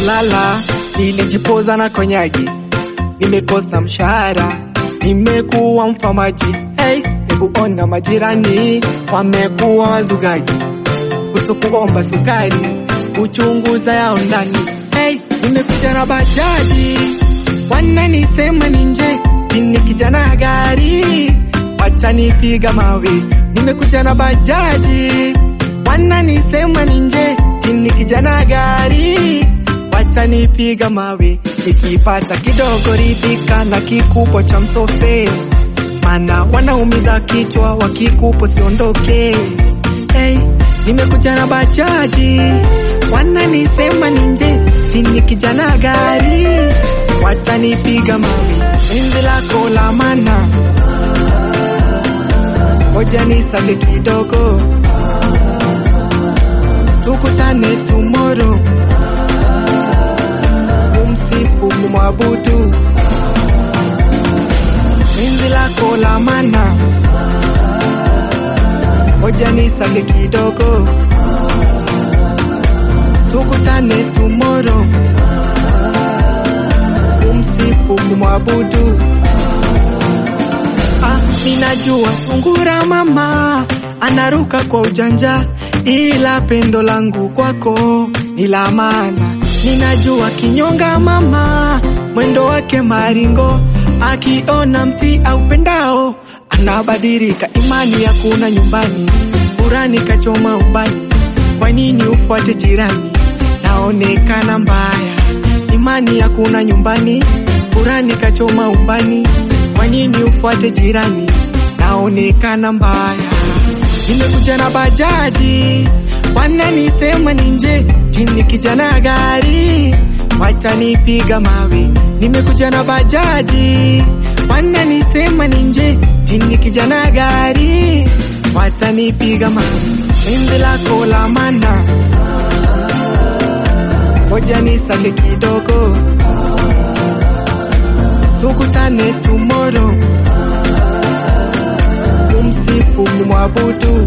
kulala, nilijipoza na konyagi, nimekosa mshahara, nimekuwa mfamaji. Hey, hebu ona majirani wamekuwa wazugaji, kutokuomba sukari, kuchunguza yao ndani. Hey, nimekuja na bajaji, wananisema ni nje, ni kijana gari, watanipiga mawe. Nimekuja na bajaji, wananisema ni nje, ni kijana gari, watanipiga mawe. Nikipata kidogo ridhika na kikupo cha msofe, mana wanaumiza kichwa, wakikupo siondoke. Hey, nimekuja na bajaji, wananisema ni nje, ni kijana gari, watanipiga mawe. Penzi lako la mana, ngoja nisage kidogo, tukutane tomorrow, kumsifu kumwabudu. Penzi lako la mana, ngoja nisage kidogo, tukutane tomorrow, kumsifu kumwabudu. Ah, ninajua sungura mama anaruka kwa ujanja, ila pendo langu kwako ni la maana. Ninajua kinyonga mama mwendo wake maringo, akiona mti au pendao anabadilika. Imani ya kuna nyumbani, furani kachoma ubani. Kwa nini ufuate jirani? Naonekana mbaya. Imani ya kuna nyumbani, furani kachoma umbani. Kwa nini ufuate jirani? Naonekana mbaya. Nimekuja na bajaji, wananisema ni nje, chini kijana gari, watanipiga mawe. Nimekuja na bajaji, wananisema ni nje, chini kijana gari, watanipiga mawe. Penzi lako la mana, ngoja nisake kidogo, tukutane tomorrow, kumsifu kumwabudu.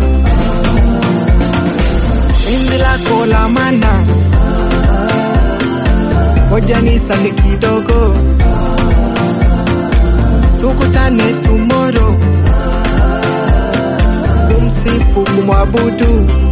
Penzi lako la mana, ngoja nisake kidogo, tukutane tomorrow, kumsifu kumwabudu.